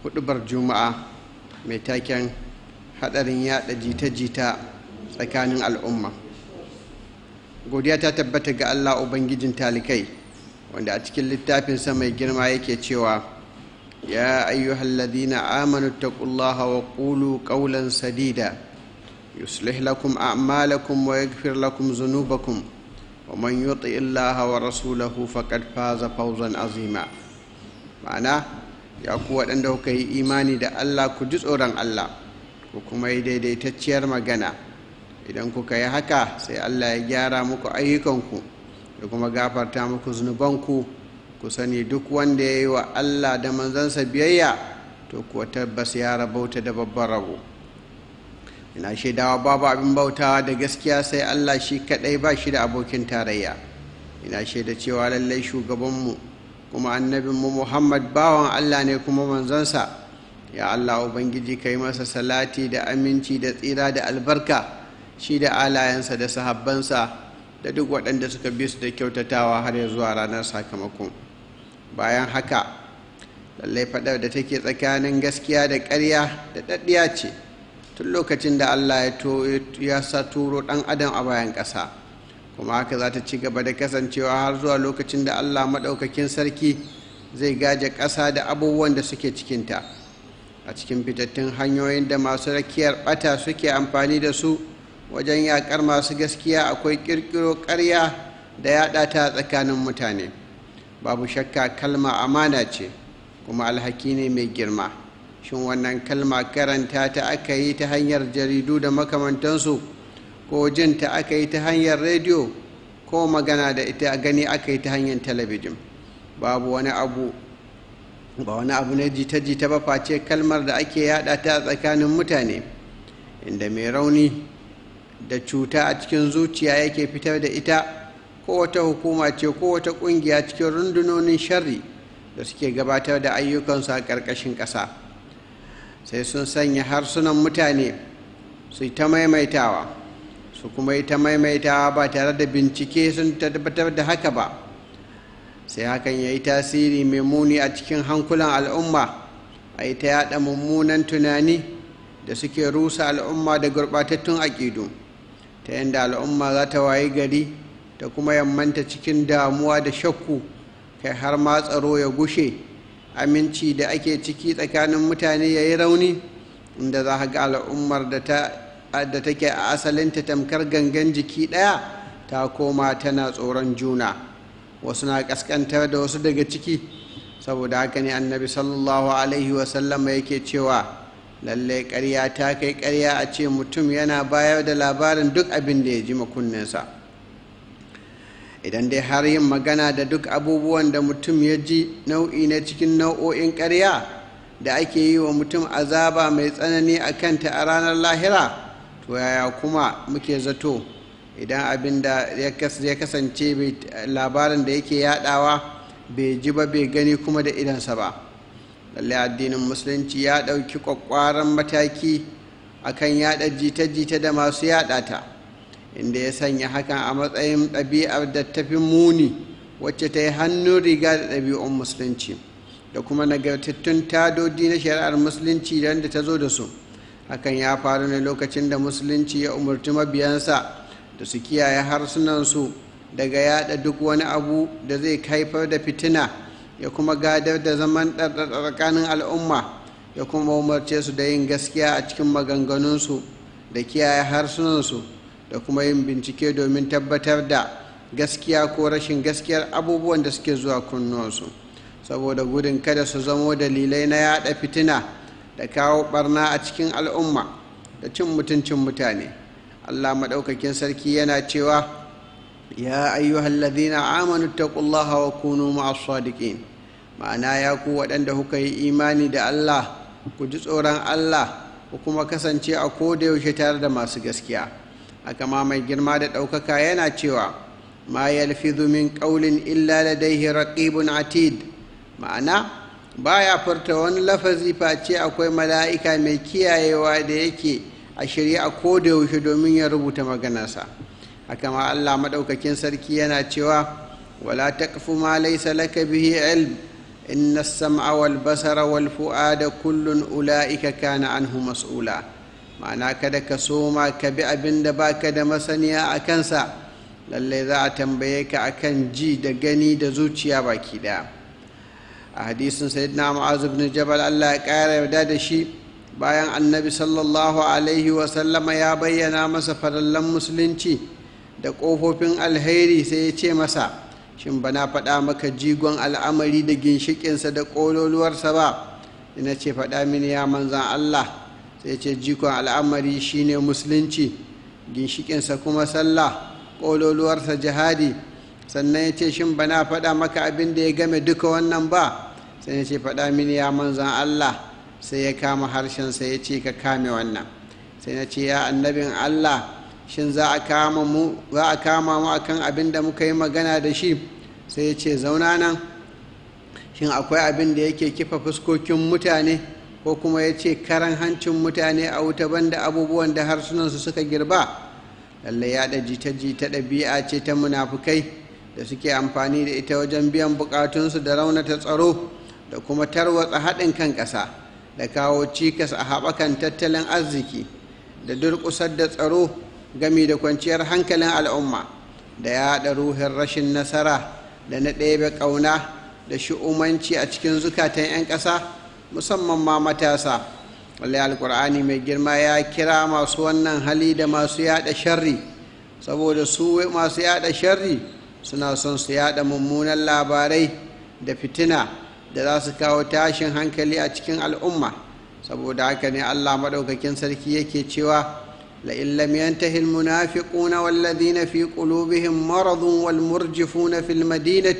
hudubar juma'a mai taken hadarin yada jita-jita tsakanin al'umma godiya ta tabbata ga allah ubangijin talikai wanda a cikin littafinsa mai girma yake cewa ya ayyuhalladhina amanu taqullaha wa qulu qawlan sadida yuslih lakum a'malakum wa yaghfir lakum dhunubakum wa man yuti illaha wa rasulahu faqad faza fawzan azima ma'ana ya ku waɗanda kuka yi imani da allah ku ji tsoron allah ku kuma yi daidaitacciyar magana idan kuka yi haka sai allah ya gyara muku ayyukanku da kuma gafarta muku zunubanku ku sani duk wanda ya yi wa allah da manzansa biyayya to kuwa tabbas ya rabauta da babban rabo ina shaidawa babu abin bautawa da gaskiya sai allah shi kadai ba shi da abokin tarayya ina shaida cewa lallai shugabanmu kuma annabinmu muhammad bawan allah ne kuma manzansa ya allah ubangiji ka yi masa salati da aminci da tsira da albarka shi da alayensa da sahabbansa da duk waɗanda suka bi su da kyautatawa har ya zuwa ranar sakamakon bayan haka lallai faɗar da take tsakanin gaskiya da ƙarya da ɗaɗɗiya ce tun lokacin da allah ya sa turo ɗan adam a bayan ƙasa kuma haka za ta ci gaba da kasancewa har zuwa lokacin da allah maɗaukakin sarki zai gaje ƙasa da abubuwan da suke cikinta a cikin fitattun hanyoyin da masu rakiyar ɓata suke amfani da su wajen yaƙar masu gaskiya akwai ƙirƙiro ƙarya da yaɗa ta tsakanin mutane babu shakka kalma amana ce kuma alhaki ne mai girma shin wannan kalma karanta ta aka yi ta hanyar jaridu da makamantansu ko jin ta aka yi ta hanyar rediyo ko magana da ita gani aka yi ta hanyar talabijin babu wani abu ba wani abu na jita-jita ba face kalmar da ake yada ta tsakanin mutane inda mai rauni da cuta a cikin zuciya yake fitar da ita ko wata hukuma ce ko wata kungiya cikin rundunonin sharri da suke gabatar da ayyukansu a ƙarƙashin ƙasa sai sun sanya harsunan mutane su yi ta maimaitawa su kuma yi ta maimaitawa ba tare da bincike sun tabbatar da haka ba sai hakan ya yi tasiri mai muni a cikin hankulan al'umma a yi ta yada mummunan tunani da suke rusa al'umma da gurɓatattun aƙidu ta yadda al'umma za ta wayi gari ta kuma yammanta cikin damuwa da shakku kai har ma tsaro ya gushe aminci da ake ciki tsakanin mutane ya yi rauni inda za ga al'ummar da take a asalinta tamkar gangan jiki ɗaya ta koma tana tsoron juna wasu na ƙasƙantar da wasu daga ciki saboda haka ne annabi sallallahu alaihi wasallama yake cewa lallai ƙarya ta kai ƙarya a ce mutum yana bayar da labarin duk abin da ya ji makunninsa idan dai har yin magana da duk abubuwan da mutum ya ji nau'i na cikin nau'o'in ƙarya da ake yi wa mutum azaba mai tsanani a kanta a ranar lahira to yaya kuma muke zato idan abin da ya kasance labarin da yake yadawa bai ji ba bai gani kuma da idansa ba lallai addinin musulunci ya ɗauki ƙwaƙwaran mataki akan yada jita-jita da masu yada ta inda ya sanya hakan a matsayin ɗabi'ar da tafi muni wacce ta yi hannun riga da ɗabi'un musulunci da kuma nagartattun tadodi na shari'ar musulunci da ta zo da su hakan ya faru ne lokacin da musulunci ya umarci mabiyansa da su kiyaye harsunansu daga yada duk wani abu da zai haifar da fitina ya kuma gadar da zaman tsakanin al'umma ya kuma umarce su da yin gaskiya a cikin maganganunsu da kiyaye harsunansu da kuma yin bincike domin tabbatar da gaskiya ko rashin gaskiyar abubuwan da suke zuwa kunnuwansu saboda gudun kada su zamo dalilai na yada fitina da kawo barna a cikin al'umma da cin mutuncin mutane allah maɗaukakin sarki yana cewa ya ayyuhal ladhina amanu taqullaha wa kunu ma'as sadiqin ma'ana ya ku waɗanda kuka yi imani da allah ku ji tsoron allah ku kuma kasance a koda yaushe tare da masu gaskiya haka ma mai girma da ɗaukaka yana cewa ma yalfidhu min qawlin illa ladayhi raqibun atid ma'ana baya furta wani lafazi face akwai mala'ika mai kiyayewa da yake a shirye a koda yaushe domin ya rubuta maganarsa haka ma Allah maɗaukakin sarki yana cewa wala taqfu ma laysa laka bihi ilm inna sam'a wal basara wal fu'ada kullun ula'ika kana anhu mas'ula ma'ana kada ka soma ka bi abin da baka da masaniya a kansa lallai za a tambaye ka akan ji da gani da zuciya baki daya a hadisin sayyidina mu'az ibn jabal Allah ya kara yarda da shi bayan annabi sallallahu alaihi wa sallama ya bayyana masa farallan musulunci da ƙofofin alheri sai ya ce masa shin bana faɗa maka jigon al'amari da ginshiƙinsa da ƙololuwarsa ba ina ce faɗa mini ya manzan Allah sai ce jigon al'amari shine musulunci ginshiƙinsa kuma sallah ƙololuwarsa jihadi sannan ya ce shin bana faɗa maka abin da ya game duka wannan ba sai ya ce faɗa mini ya manzan Allah sai ya kama harshensa ya ce ka kame wannan sai na ce ya annabin Allah shin za a kama mu za a kama mu akan abin da muka yi magana da shi sai ya ce zauna nan shin akwai abin da yake kifa fuskokin mutane ko kuma ya ce karan hancin mutane a wuta banda abubuwan da harsunansu suka girba lallai yaɗa jita-jita ɗabi'a ce ta munafukai da suke amfani da ita wajen biyan bukatunsu da raunata tsaro da kuma tarwatsa haɗin kan ƙasa da kawo cikas a haɓakan tattalin arziki da durƙusar da tsaro gami da kwanciyar hankalin al'umma da yaɗa ruhin rashin nasara da na ɗebe ƙauna da shi'umanci a cikin zukatan 'yan ƙasa musamman ma matasa wallai alkur'ani mai girma ya kira masu wannan hali da masu yaɗa sharri saboda su masu yaɗa sharri suna son su yaɗa mummunan labarai da fitina da za su kawo tashin hankali a cikin al'umma saboda haka ne allah maɗaukakin sarki yake cewa لئن لم ينته المنافقون والذين في قلوبهم مرض والمرجفون في المدينة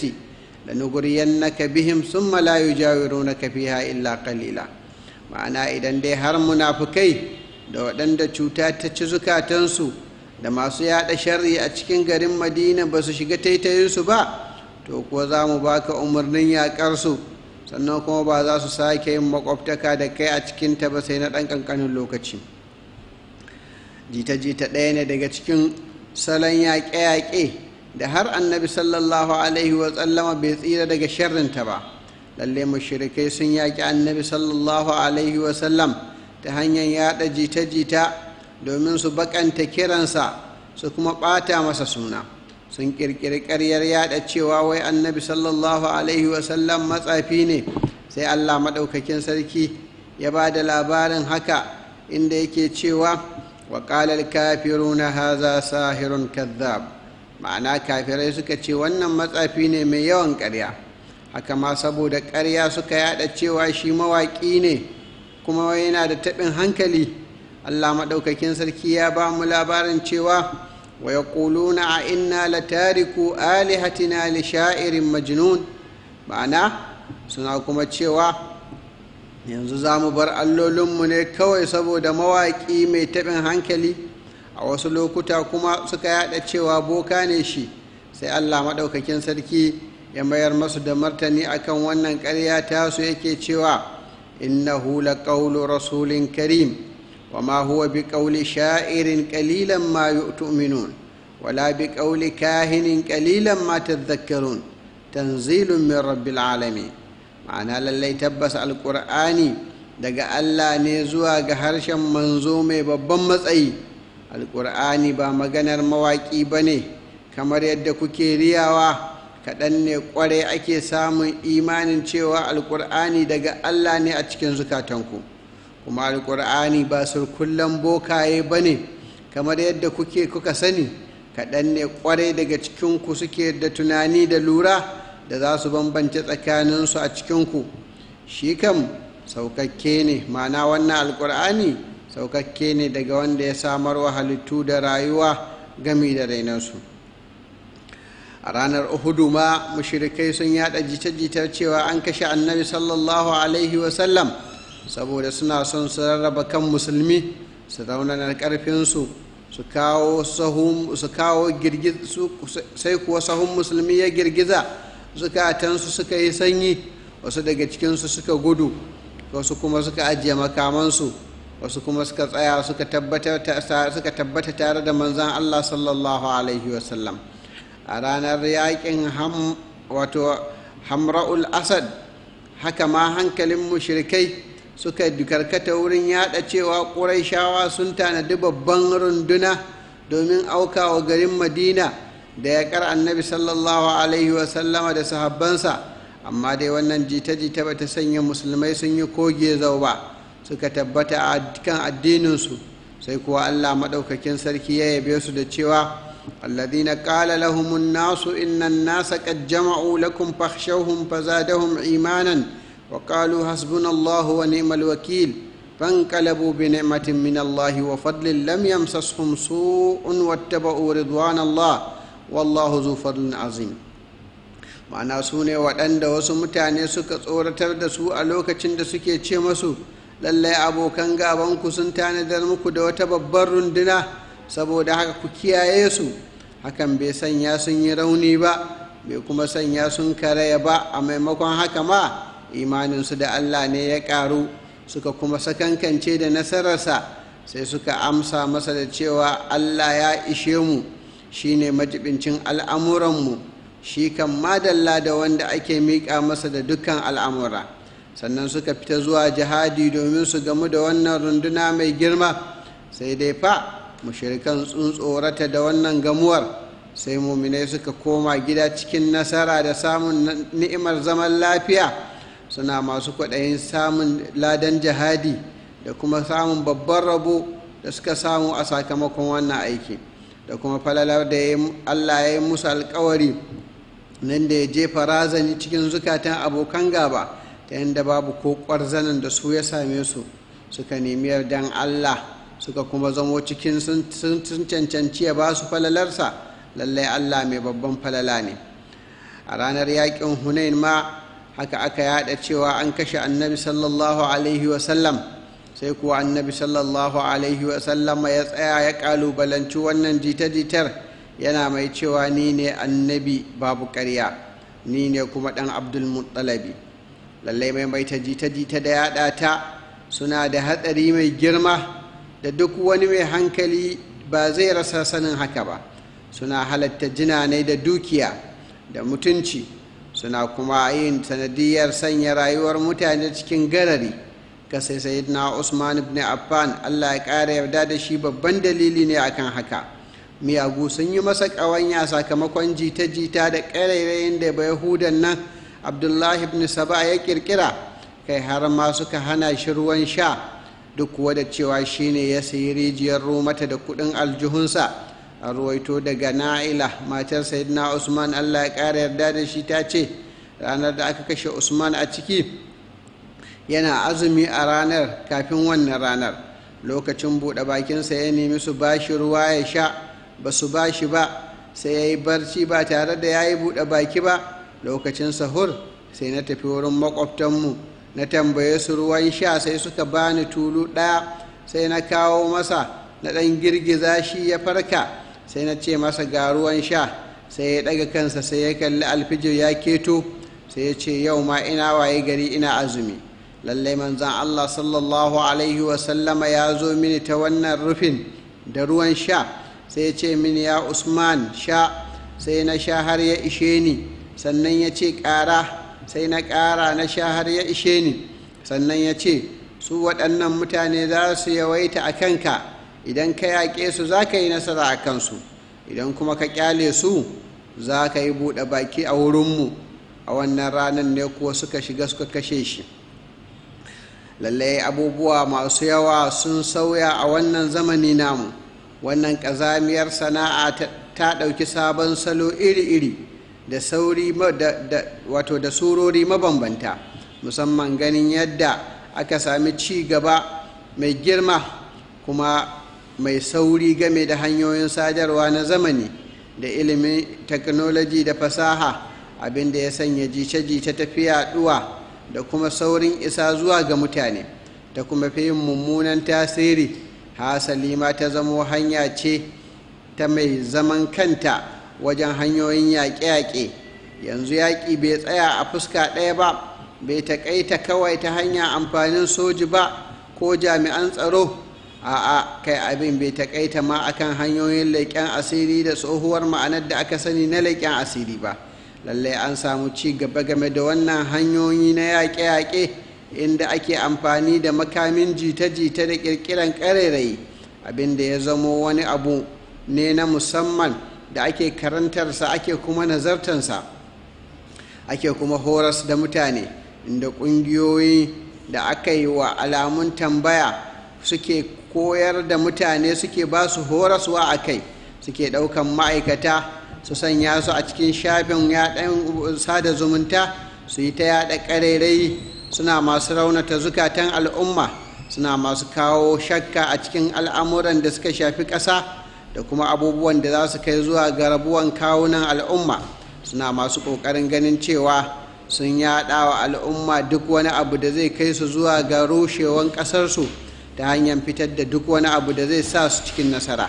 لنغرينك بهم ثم لا يجاورونك فيها إلا قليلا ma'ana idan dai har munafukai da waɗanda cuta ta ci zukatansu da masu yaɗa sharri a cikin garin madina ba su shiga taitayinsu ba to kuwa za mu baka umarnin yaƙarsu sannan kuma ba za su sake yin makwabtaka da kai a cikinta ba sai na ɗan ƙanƙanin lokaci jita-jita ɗaya ne daga cikin salon yaƙe-yaƙe da har annabi sallallahu alaihi wasallama bai tsira daga sharrinta ba lalle mashirikai sun yaƙi annabi sallallahu alaihi wasallam ta hanyar yaɗa jita-jita domin su baƙanta kiransa su kuma ɓata masa suna sun ƙirƙiri ƙaryar yaɗa cewa wai annabi sallallahu alaihi wasallam matsafi ne sai allah maɗaukakin sarki ya ba da labarin haka inda yake cewa وقال الكافرون هذا ساهر كذاب ma'ana kafirai suka ce wannan matsafi ne mai yawan ƙarya haka ma saboda ƙarya suka yada cewa shi mawaƙi ne kuma yana da taɓin hankali allah maɗaukakin sarki ya ba mu labarin cewa wa ya ƙuluna a inna la tariku alihatina li sha'irin majnun ma'ana suna kuma cewa yanzu za mu bar allolinmu ne kawai saboda mawaƙi mai taɓin hankali a wasu lokuta kuma suka yada cewa boka ne shi sai allah maɗaukakin sarki ya mayar masu da martani akan wannan ƙarya tasu yake cewa innahu la qawlu rasulin karim wa ma huwa bi qawli sha'irin qalilan ma tu'minun wala bi qawli kahinin qalilan ma tadhakkarun tanzilun min rabbil alamin ma'ana lallai tabbas alƙur'ani daga allah ne zuwa ga harshen manzo mai babban matsayi alƙur'ani ba maganar mawaƙi ba ne kamar yadda kuke riyawa kaɗan ne ƙwarai ake samun imanin cewa alƙur'ani daga allah ne a cikin zukatanku kuma alƙur'ani ba surkullen bokaye ba ne kamar yadda kuke kuka sani kaɗan ne ƙwarai daga cikinku suke da tunani da lura da za su bambance tsakaninsu a cikinku shi kam saukakke ne ma'ana wannan alkur'ani saukakke ne daga wanda ya samar wa halittu da rayuwa gami da rainarsu a ranar uhudu ma mushirikai sun yada jita-jitar cewa an kashe annabi sallallahu alaihi wasallam saboda suna son su rarraba kan musulmi su raunanar karfinsu su kawo sai kuwa sahun musulmi ya girgiza zukatansu suka yi sanyi wasu daga cikinsu suka gudu wasu kuma suka ajiye makamansu wasu kuma suka tsaya suka tabbata tare da manzan Allah sallallahu alaihi wasallam a ranar yakin wato hamra'ul asad haka ma hankalin mushrikai suka karkata wurin yada cewa ƙuraishawa sun tanadi babban runduna domin aukawa garin madina da yaƙar annabi sallallahu alaihi wasallama da sahabbansa amma dai wannan jita-jita ba ta sanya musulmai sun yi koge zau ba suka tabbata a kan addininsu sai kuwa allah maɗaukakin sarki ya yabe su da cewa الذين قال لهم الناس إن الناس قد جمعوا لكم فاخشوهم فزادهم إيمانا وقالوا حسبنا الله ونعم الوكيل فانقلبوا بنعمة من الله وفضل لم يمسسهم سوء واتبعوا رضوان الله والله ذو فضل عظيم ma'ana su ne waɗanda wasu mutane suka tsoratar da su a lokacin da suke ce masu lallai abokan gabanku sun tanadar muku da wata babbar runduna saboda haka ku kiyaye su hakan bai sanya sun yi rauni ba bai kuma sanya sun karaya ba a maimakon haka ma imaninsu da allah ne ya ƙaru suka kuma sakankance da nasararsa sai suka amsa masa da cewa allah ya ishe mu shine majibincin al'amuranmu shi kan madalla da wanda ake miƙa masa da dukkan al'amura sannan suka fita zuwa jihadi domin su gamu da wannan runduna mai girma sai dai fa mushirikan sun tsorata da wannan gamuwar sai muminai suka koma gida cikin nasara da samun ni'imar zaman lafiya suna masu kwaɗayin samun ladan jihadi da kuma samun babban rabo da suka samu a sakamakon wannan aiki da kuma falalar da allah ya yi musu alkawari nan da ya jefa razani cikin zukatan abokan gaba ta yadda babu ko ƙwarzanin da su ya same su suka nemi yardan allah suka kuma zamo cikin sun cancanci ya ba su falalarsa lallai allah mai babban falala ne a ranar yakin hunain ma haka aka yada cewa an kashe annabi sallallahu alaihi wasallam sai kuwa annabi sallallahu alaihi wasallam ya tsaya ya kalubalanci wannan jita-jitar yana mai cewa ni ne annabi babu ƙarya ni ne kuma ɗan abdulmuttalabi lallai mai mai ta jita-jita da yada ta suna da hatsari mai girma da duk wani mai hankali ba zai rasa sanin haka ba suna halatta jinanai da dukiya da mutunci suna kuma yin sanadiyar sanya rayuwar mutane cikin garari ka sai sayyidina usman ibn affan allah ya ƙara yarda da shi babban dalili ne akan haka miyagu sun yi masa ƙawanya sakamakon jita-jita da ƙarairayin da yahudan nan abdullahi ibn saba ya ƙirƙira kai har ma suka hana shi ruwan sha duk kuwa da cewa shine ya sayi rijiyar romata da kudin aljihunsa a ruwaito daga na'ila matar sayyidina usman allah ya ƙara yarda da shi ta ce ranar da aka kashe usman a ciki yana azumi a ranar kafin wannan ranar lokacin buɗe bakinsa ya nemi su bashi ruwa ya sha ba su bashi ba sai ya yi barci ba tare da ya yi buɗe baki ba lokacin sahur sai na tafi wurin makwabtanmu na tambaye su ruwan sha sai suka bani tulu ɗaya sai na kawo masa na ɗan girgiza shi ya farka sai na ce masa ga ruwan sha sai ya ɗaga kansa sai ya kalli alfijir ya keto sai ya ce yau ma ina waye gari ina azumi lallai manzan allah sallallahu alaihi wasallama ya zo mini ta wannan rufin da ruwan sha sai ya ce mini ya usman sha sai na sha har ya ishe ni sannan ya ce ƙara sai na ƙara na sha har ya ishe ni sannan ya ce su waɗannan mutane za su yawaita a kanka idan ka yaƙe su za ka yi nasara a kansu idan kuma ka ƙyale su za ka yi buɗe baki a wurinmu a wannan ranar ne kuwa suka shiga suka kashe shi lallai abubuwa masu yawa sun sauya a wannan zamani namu wannan ƙazamiyar sana'a ta ɗauki sabon salo iri-iri da sauri wato da surori mabambanta musamman ganin yadda aka sami ci gaba mai girma kuma mai sauri game da hanyoyin sadarwa na zamani da ilimin teknoloji da fasaha abinda ya sanya jice-jice tafiya yaduwa da kuma saurin isa zuwa ga mutane ta kuma fi yin mummunan tasiri hasali ma ta zamo hanya ce ta mai zaman kanta wajen hanyoyin yaƙe-yaƙe yanzu yaƙi bai tsaya a fuska ɗaya ba bai taƙaita kawai ta hanyar amfanin soji ba ko jami'an tsaro a'a kai abin bai taƙaita ma akan hanyoyin leƙen asiri da tsohuwar ma'anar da aka sani na leƙen asiri ba lallai an samu ci gaba game da wannan hanyoyi na yaƙe-yaƙe inda ake amfani da makamin jita-jita da ƙirƙiran ƙarairayi abinda ya zamo wani abu ne na musamman da ake karantarsa ake kuma nazartansa ake kuma horas da mutane inda ƙungiyoyi da aka yi wa alamun tambaya suke koyar da mutane suke ba su horaswa a kai suke ɗaukan ma'aikata su sanya su a cikin shafin yaɗan sada zumunta su yi ta yaɗa ƙarairayi suna masu raunata zukatan al'umma suna masu kawo shakka a cikin al'amuran da suka shafi ƙasa da kuma abubuwan da za su kai zuwa ga rabuwan kawunan al'umma suna masu ƙoƙarin ganin cewa sun yaɗa wa al'umma duk wani abu da zai kai su zuwa ga rushewan ƙasarsu ta hanyar fitar da duk wani abu da zai sa su cikin nasara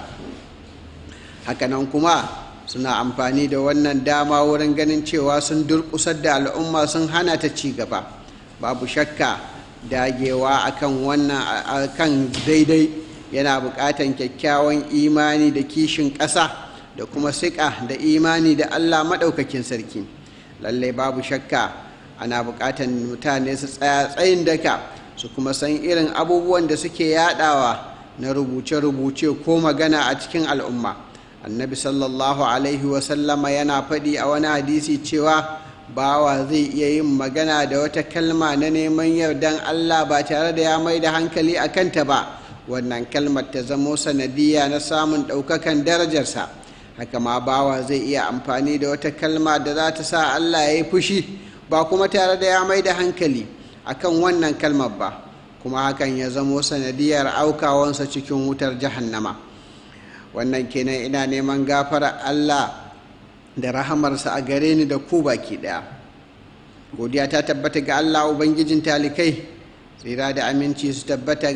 hakanan kuma suna amfani da wannan dama wurin ganin cewa sun durƙusar da al'umma sun hana ta ci gaba babu shakka dagewa akan wannan akan daidai yana buƙatan kyakkyawan imani da kishin ƙasa da kuma siƙa da imani da allah maɗaukakin sarki lallai babu shakka ana buƙatan mutane su tsaya tsayin daka su kuma san irin abubuwan da suke yadawa na rubuce-rubuce ko magana a cikin al'umma annabi sallallahu alaihi wasallama yana faɗi a wani hadisi cewa bawa zai iya yin magana da wata kalma na neman yardan allah ba tare da ya mai da hankali a kanta ba wannan kalmar ta zamo sanadiyya na samun ɗaukakan darajarsa haka ma bawa zai iya amfani da wata kalma da za ta sa allah ya yi fushi ba kuma tare da ya mai da hankali akan wannan kalmar ba kuma hakan ya zamo sanadiyar aukawansa cikin wutar jahannama wannan kenan ina neman gafara allah da rahamarsa a gare ni da ku baki daya godiya ta tabbata ga allah ubangijin talikai tsira da aminci su tabbata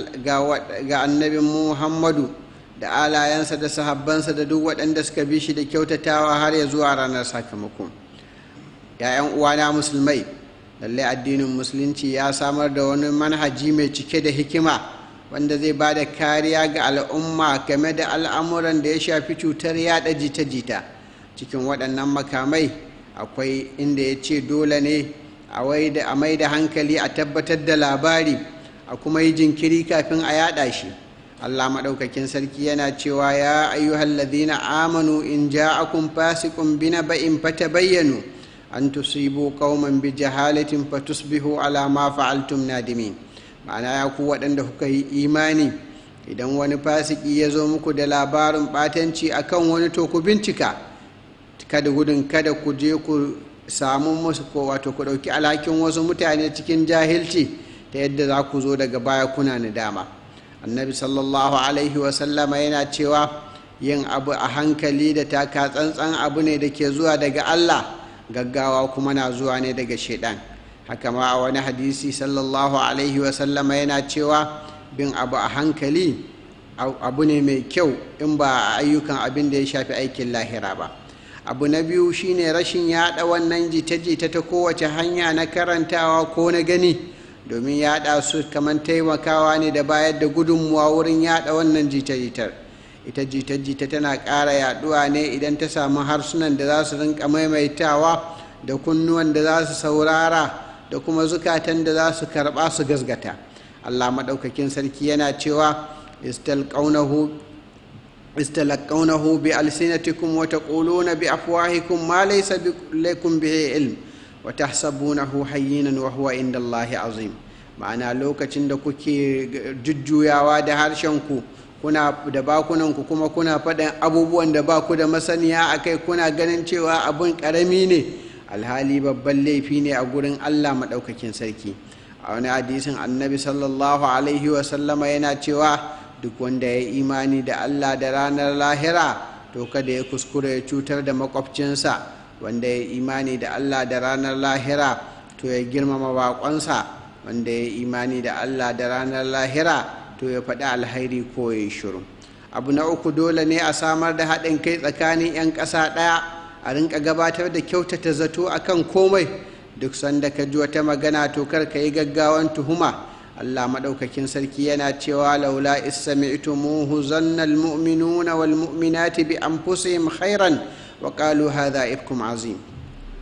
ga annabin muhammadu da alayensa da sahabbansa da duk waɗanda suka bi shi da kyautatawa har ya zuwa ranar sakamako ‘ya'yan uwana musulmai lallai addinin musulunci ya samar da wani manhaji mai cike da hikima wanda zai ba da kariya ga al'umma game da al'amuran da ya shafi cutar yada jita-jita cikin waɗannan makamai akwai inda ya ce dole ne a mai da hankali a tabbatar da labari a kuma yi jinkiri kafin a yada shi allah maɗaukakin sarki yana cewa ya ayyuhallazina amanu in ja'akum fasiqun binaba'in fatabayyanu an tusibu qauman bi jahalatin fatusbihu ala ma fa'altum nadimin ma'ana ya ku waɗanda kuka yi imani idan wani fasiki ya zo muku da labarin ɓatanci akan wani to ku bincika kada gudun kada ku je ku samu musu ko wato ku ɗauki alhakin wasu mutane cikin jahilci ta yadda za ku zo daga baya kuna nadama annabi sallallahu alaihi wasallama yana cewa yin abu a hankali da taka tsantsan abu ne da ke zuwa daga allah gaggawa kuma na zuwa ne daga shaidan haka ma a wani hadisi sallallahu alaihi wasallama yana cewa bin abu a hankali abu ne mai kyau in ba a ayyukan abin da ya shafi aikin lahira ba abu na biyu shine rashin yada wannan jita-jita ta kowace hanya na karantawa ko na gani domin yada su kamar taimakawa ne da bayar da gudunmuwa wurin yada wannan jita-jitar ita jita-jita tana ƙara yaduwa ne idan ta samu harsunan da za su rinka maimaitawa da kunnuwan da za su saurara da kuma zukatan da za su karɓa su gasgata allah maɗaukakin sarki yana cewa istalaqawnahu bi alsinatikum wa taquluna bi afwahikum ma laysa lakum bihi ilm wa tahsabunahu hayyinan wa huwa inda allahi azim ma'ana lokacin da kuke jujjuyawa da harshenku kuna da bakunanku kuma kuna faɗin abubuwan da ba ku da masaniya a kai kuna ganin cewa abin ƙarami ne alhali babban laifi ne a gurin allah maɗaukakin sarki a wani hadisin annabi sallallahu alaihi wasallama yana cewa duk wanda ya imani da allah da ranar lahira to kada ya kuskure ya cutar da makwabcinsa wanda ya imani da allah da ranar lahira to ya girmama baƙonsa wanda ya imani da allah da ranar lahira to ya faɗi alhairi ko ya yi shiru abu na uku dole ne a samar da haɗin kai tsakanin 'yan ƙasa ɗaya a rinka gabatar da kyautata zato akan komai duk sanda ka ji wata magana to kar ka yi gaggawan tuhuma allah maɗaukakin sarki yana cewa laula istami'tumuhu zanna almu'minuna wal mu'minati bi anfusihim khairan wa qalu hadha ifkum azim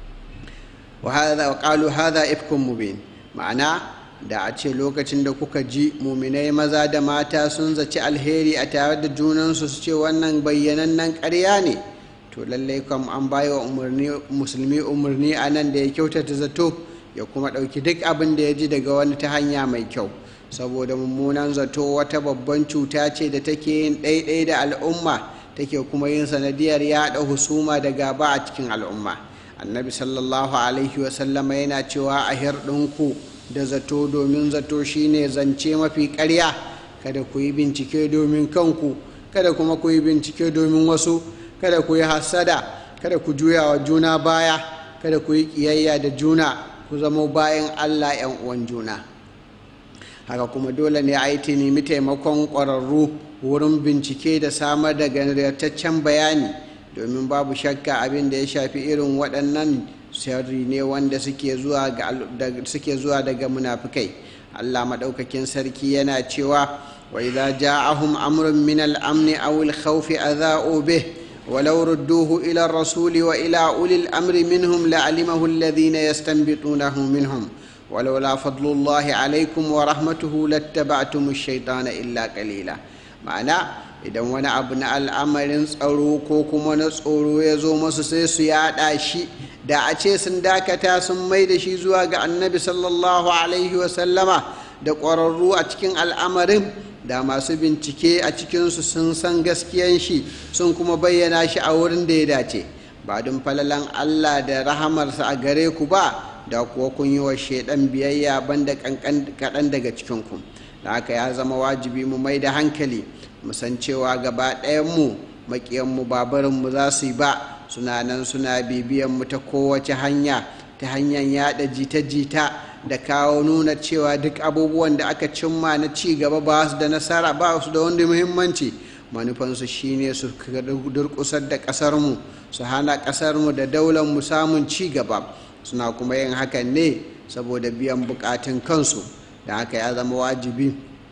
wa qalu hadha ifkun mubin ma'ana da a ce lokacin da kuka ji muminai maza da mata sun zaci alheri a tare da junansu su ce wannan bayyanannen ƙarya ne to lallai kam an bayi wa musulmi umarni a nan da ya kyautata zato ya kuma ɗauki duk abin da ya ji daga wani ta hanya mai kyau saboda mummunan zato wata babban cuta ce da take yin ɗaiɗai da al'umma take kuma yin sanadiyar yaɗa husuma da gaba a cikin al'umma annabi sallallahu alaihi wasallama yana cewa a hirɗinku da zato domin zato shine zance mafi ƙarya kada ku yi bincike domin kanku kada kuma ku yi bincike domin wasu kada ku yi hassada kada ku juya wa juna baya kada ku yi ƙiyayya da juna ku zama bayan allah 'yan uwan juna haka kuma dole ne a yi nemi taimakon ƙwararru wurin bincike da samar da ganataccen bayani domin babu shakka abin da ya shafi irin waɗannan sharri ne wanda suke zuwa daga munafukai allah maɗaukakin sarki yana cewa wa idza ja'ahum amrun min al-amni aw al-khawfi adha'u bih ولو ردوه إلى الرسول وإلى أولي الأمر منهم لعلمه الذين يستنبطونه منهم ولولا فضل الله عليكم ورحمته لاتبعتم الشيطان إلا قليلا معنى idan wani abu na al'amarin tsaro ko kuma na tsoro ya zo masu sai su yaɗa shi da a ce sun dakata sun mai da shi zuwa ga annabi sallallahu alaihi wasallama da ƙwararru a cikin al'amarin da masu bincike a cikinsu sun san gaskiyan shi sun kuma bayyana shi a wurin da ya dace ba don falalan allah da rahamarsa a gare ku ba da kuwa kun yi wa shaidan biyayya banda kaɗan daga cikinku da haka ya zama wajibi mu mai da hankali mu san cewa gaba ɗayanmu maƙiyanmu babarinmu za su yi ba suna nan suna bibiyanmu ta kowace hanya ta hanyar yaɗa jita-jita da kawo nuna cewa duk abubuwan da aka cimma na ci gaba ba su da nasara ba su da wanda muhimmanci manufansu shine su durkusar da ƙasarmu su hana ƙasarmu da daularmu samun ci gaba suna kuma yin hakan ne saboda biyan bukatun kansu da haka ya zama wajibi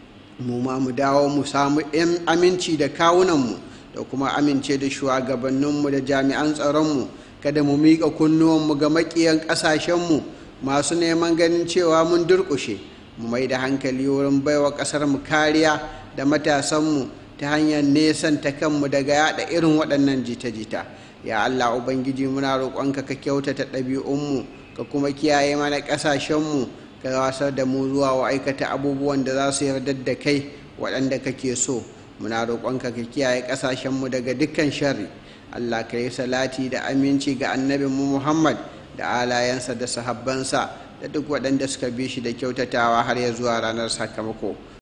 mu ma mu dawo mu samu aminci da kawunanmu da kuma amince da shugabanninmu da jami'an tsaronmu kada mu miƙa kunnuwanmu ga maƙiyan ƙasashenmu masu neman ganin cewa mun durƙushe mu mai da hankali wurin baiwa ƙasarmu kariya da matasanmu ta hanyar nesanta kanmu daga yada irin waɗannan jita-jita ya allah ubangiji muna roƙonka ka kyautata ɗabi'unmu ka kuma kiyaye mana ƙasashenmu ka wasar da mu zuwa wa aikata abubuwan da za su yarda da kai waɗanda kake so muna roƙonka ka kiyaye ƙasashenmu daga dukkan sharri allah ka yi salati da aminci ga annabinmu muhammad da alayensa da sahabbansa da duk waɗanda suka bi shi da kyautatawa har ya zuwa ranar sakamako